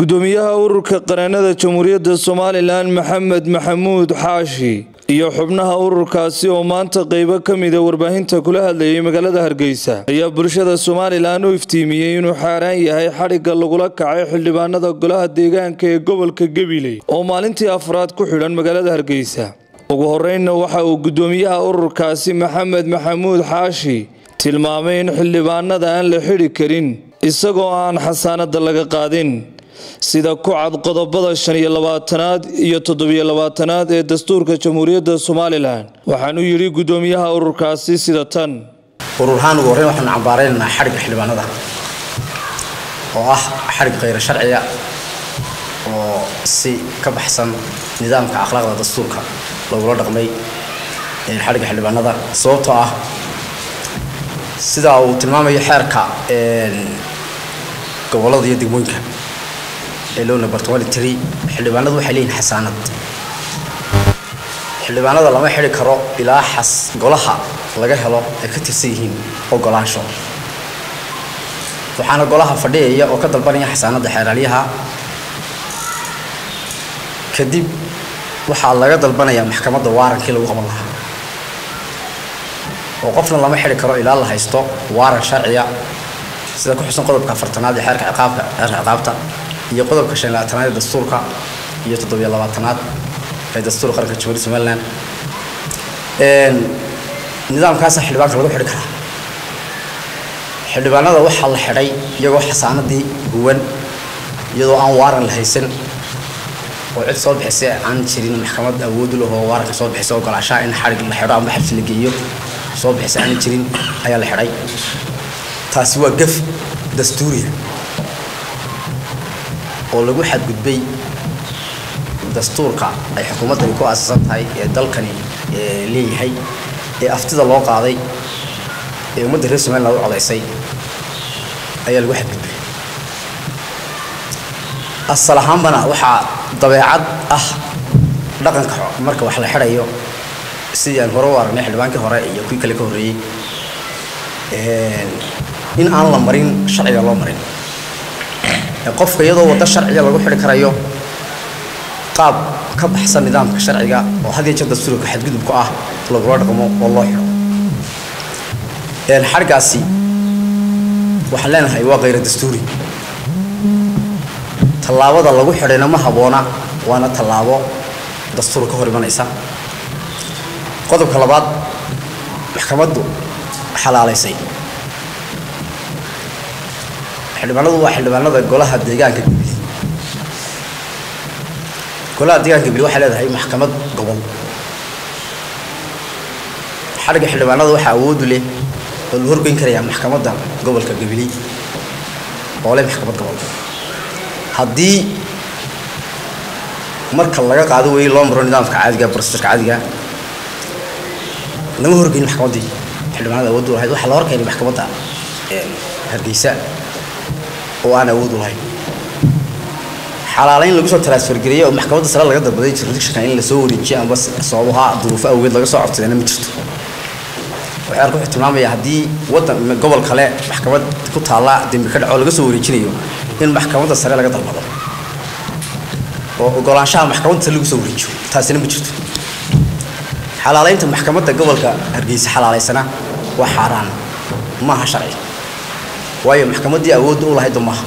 gudoomiyaha ururka qareennada jamhuuriyadda somalilan maxamed maxamuud xaashi iyo xubnaha ururkaasi oo maanta qeybo ka mida warbaahinta kula hadlayay magaalada hargeysa ayaa bulshada somalilan u iftiimiyey inuu xaaraan yahay xadhigga lagula kacay xildhibaanada golaha deegaanka ee gobolka gabiley oo maalintii afraad ku xidhan magaalada hargeysa ugu horeynna waxa uu gudoomiyaha ururkaasi maxamed maxamuud xaashi tilmaamay in xildhibaanada aan la xidhi karin isagoo aan xasaanada laga qaadin sida ku cad qodobada shan iyo labaatanaad iyo toddobiyo labaatanaad ee dastuurka jamhuuriyadda somalilan waxaanu yidhi gudoomiyaha ururkaasi sida tan ururahaan ugu horreyn waxaanu cambaareynanaa xadhigga xildhibaanada oo ah xadhig khayra sharciya oo si ka baxsan nidaamka akhlaaqda dastuurka lagula dhaqmay xadhigga xildhibaanada sababtoo ah sidaa uu tilmaamayo xeerka gobollada iyo degmooyinka ee loo nabartamali tiri xildhibaanadu waxay leeyihin xasaanad xildhibaanada lama xidhi karo ilaa xas golaha laga helo ay ka tirsan yihiin ogolaansho waxaana golaha fadhiyaya oo ka dalbanaya xasaanadda xeeraalyaha kadib waxaa laga dalbanaya maxkamadda waarankii lagu qaban lahaa oo qofna lama xidhi karo ilaa la haysto waaran sharciya sida ku xusan qodobka afartanaad ee xeerka ciqaabka xeerka ciqaabta iyo qodobka shan labaatanaad ee dastuurka iyo toddobiyo labaatanaad ee dastuurka qaranka jamhuuriyadda somaliland nidaamkaasa xildhibaanka lagu xidhi karaa xildhibaanada waxaa la xidhay iyagoo xasaanadii guwan iyadoo aan waaran la haysan oo cid soo bixisay aan jirin maxkamad awood u lahoo waaranka soo bixisay ogolaashaha in xadhig la xidho ama xabsi la geeyo soo bixisay aan jirin ayaa la xidhay taasi waa gaf dastuuriya oo lagu xadgudbay dastuurka ay xukuumaddani ku aasaasan tahay ee dalkani leeyahay ee aftida loo qaaday ee ummadda reer somaliland u codaysay ayaa lagu xadgudbay asal ahaanbana waxaa dabeecad ah dhaqanka marka wax la xidhayo sidii aan hore u aragnay xildhibaankii hore iyo kuwii kale ka horreeyey in aan la marin sharciga loo marin qofka iyadoo waddo sharciga lagu xidhi karayo qaab ka baxsan nidaamka sharciga oo had iyo jeer dastuurka xadgudubku ah lagula dhaqmo oo loo xidho xadhgaasi waxaan leenahay waa khayra dastuuri tallaabada lagu xidhayna ma habboona waana tallaabo dastuur ka hor imanaysa qodobka labaad maxkamaddu xalaalaysay xildhibaanadu waa xildhibaanada golaha deegaanka gabili golaha deegaanka gabili waxay leedahay maxkamad gobol xadhigga xildhibaanada waxaa awoodu leh oo la horgeyn karayaa maxkamadda gobolka gabili oo leh maxkamad gobol haddii marka laga qaado weeye loo maro nidaamka caadiga brosesarka caadiga lama horgeyn maxkamaddii xildhibaanada awooddu lahayd waxaa la horkeenay maxkamadda hargeysa oo aan awood u lahayn xalaalayn lagu soo transfergareeyey oo maxkamadda sare laga dalbaday jurisdictionka in lasoo wareejiyo amba sababaha duruufo awgeed laga soo codsadayna ma jirto waxaarku wuxuu tilmaamaya haddii waddan gobol kale maxkamad ku taalla dembi ka dhaco laga soo wareejinayo in maxkamadda sare laga dalbado oo ogolaanshaha maxkamadda sare lagu soo wareejiyo taasina ma jirto xalaalaynta maxkamadda gobolka hargeysa xalaalaysana waa xaaraan maaha sharci waayo maxkamaddii awoodda u lahaydba maaha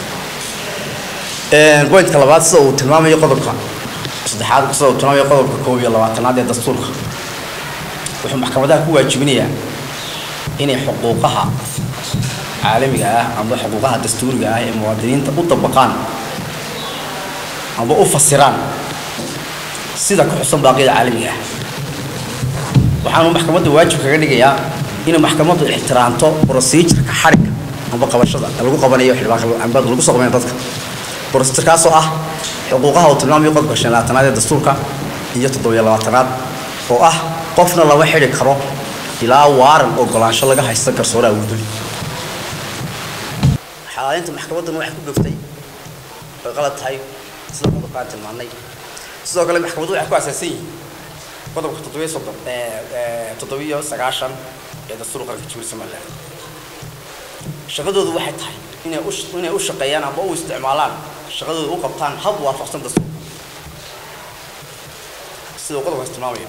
bointka labaad sida uu tilmaamayo qodobka saddexaad sida uu tilmaamayo qodobka koob iyo labaatanaad ee dastuurka wuxuu maxkamadaha ku waajibinayaa inay xuquuqaha caalamiga ah amba xuquuqaha dastuuriga ah ee muwaadiniinta u dabaqaan amba u fasiraan sida ku xusan baaqyada caalamiga ah waxaanu maxkamadda waajib kaga dhigayaa inay maxkamaddu ixtiraamto procedureka xadhigga amba qabashada lagu qabanayo xildhibaanka amba lagu soo qabanayo dadka procedurkaasoo ah xuquuqaha uu tilmaamayo qodobka shan labaatanaad ee dastuurka iyo toddobiyo labaatanaad oo ah qofna lama xidhi karo ilaa waaran ogolaansho laga haysta garsoore awooduli xalaalinta maxkamadduna waxay ku gaftay way qalad tahay sida qodobkaan tilmaanay sidoo kale maxkamaddu waxay ku asaasan yihiin qodobka toddobiyo soddon toddobiyo sagaashan ee dastuurka qaranka jamhuuriyadda somaliland shaqadoodu waxay tahay inay u inay u shaqeeyaan ama u isticmaalaan shaqadooda u qabtaan hab waafaqsan dastuurka sida uu qodobkaas tilmaamaya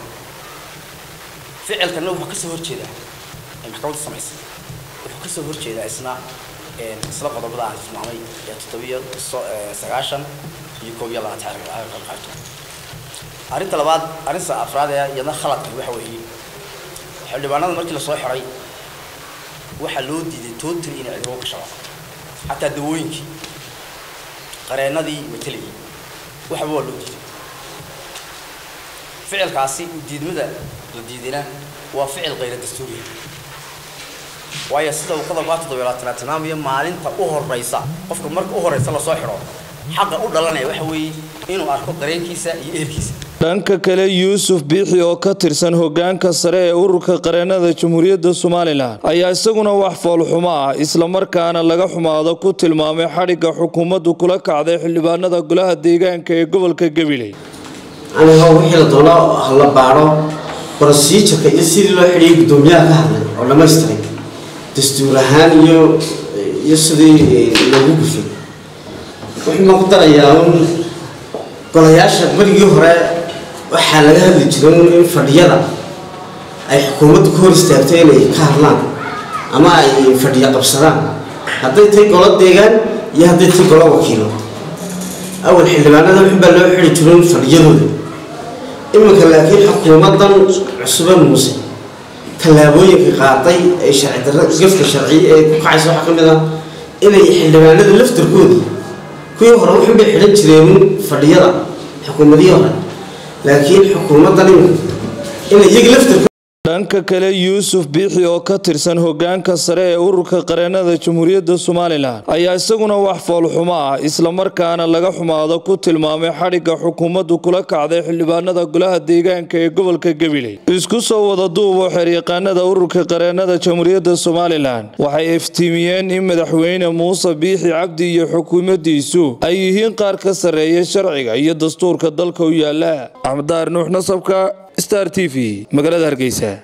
ficilkana wuxuu kasoo horjeedaa ee maxkamadda samaysay wuxuu kasoo horjeedaa isna isla qodobada aan tilmaamay ee toddobiyo sagaashan iyo koob iyo labaatan qaybto arrinta labaad arrinta afraad ee iyadna khaladka waxa weeye xildhibaanada markii lasoo xiray waxaa loo diiday totally inay cidibo ka shaqo xataa dawooyinkii qareenadii mataligii waxba waa loo diiday ficilkaasi diidmada la diidina waa ficil kayra dastuuriya waayo sida uu qodobkaa toddobiyo labaatanaad tilmaamayo maalinta u horeysa qofka marka u horeysa lasoo xidho xaqa u dhalanaya waxa weeye inuu arko qareenkiisa iyo ehelkiisa dhanka kale yuusuf biixi oo ka tirsan hogaanka sare ee ururka qareenada jamhuuriyadda somalilan ayaa isaguna wax foolxumo ah islamarkaana laga xumaado ku tilmaamay xadhigga xukuumaddu kula kacday xildhibaanada golaha deegaanka ee gobolka gabiley aniga wixii la doono hala baadho brosijarka iyo sidii loo xidhiyay guddoomiyaha ka hadlay oo dhamaystiray dastuur ahaan iyo iyo sidii loogu gufay wuxuu ma ku darayaa un golayaasha marigii hore waxaa laga hadli jiray un in fadhiyada ay xukuumaddu ka hor istaagto inay ka hadlaan ama ay fadhiyo qabsadaan hadday tahay golo deegaan iyo hadday tahay golo wakiilo awal xildhibaanada wuxun baa loo xidhi jiray un fadhiyadooda iminka laakiin xukuumaddan cusube muuse tallaabooyinka qaaday ee sharci darra gafka sharci ee ku kacaysa waxaa ka mid ah inay xildhibaanada laftarkoodii kuwii hore wuxun bay xidhan jireen fadhiyada xukuumadihii hore laakiin xukuumaddan iminka inay iyaga laftarkood dhanka kale yuusuf biixi oo ka tirsan hogaanka sare ee ururka qareenada jamhuuriyadda somalilan ayaa isaguna wax foolxumo ah islamarkaana laga xumaado ku tilmaamay xadhigga xukuumaddu kula kacday xildhibaanada golaha deegaanka ee gobolka gabiley isku soo wada duubo xeryaqaanada ururka qareenada jamhuuriyadda somalilan waxay iftiimiyeen in madaxweyne muuse biixi cabdi iyo xukuumaddiisu ay yihiin qaar ka sarreeya sharciga iyo dastuurka dalka u yaala axmed daar nuux nasabka star t v magaalada hargeysa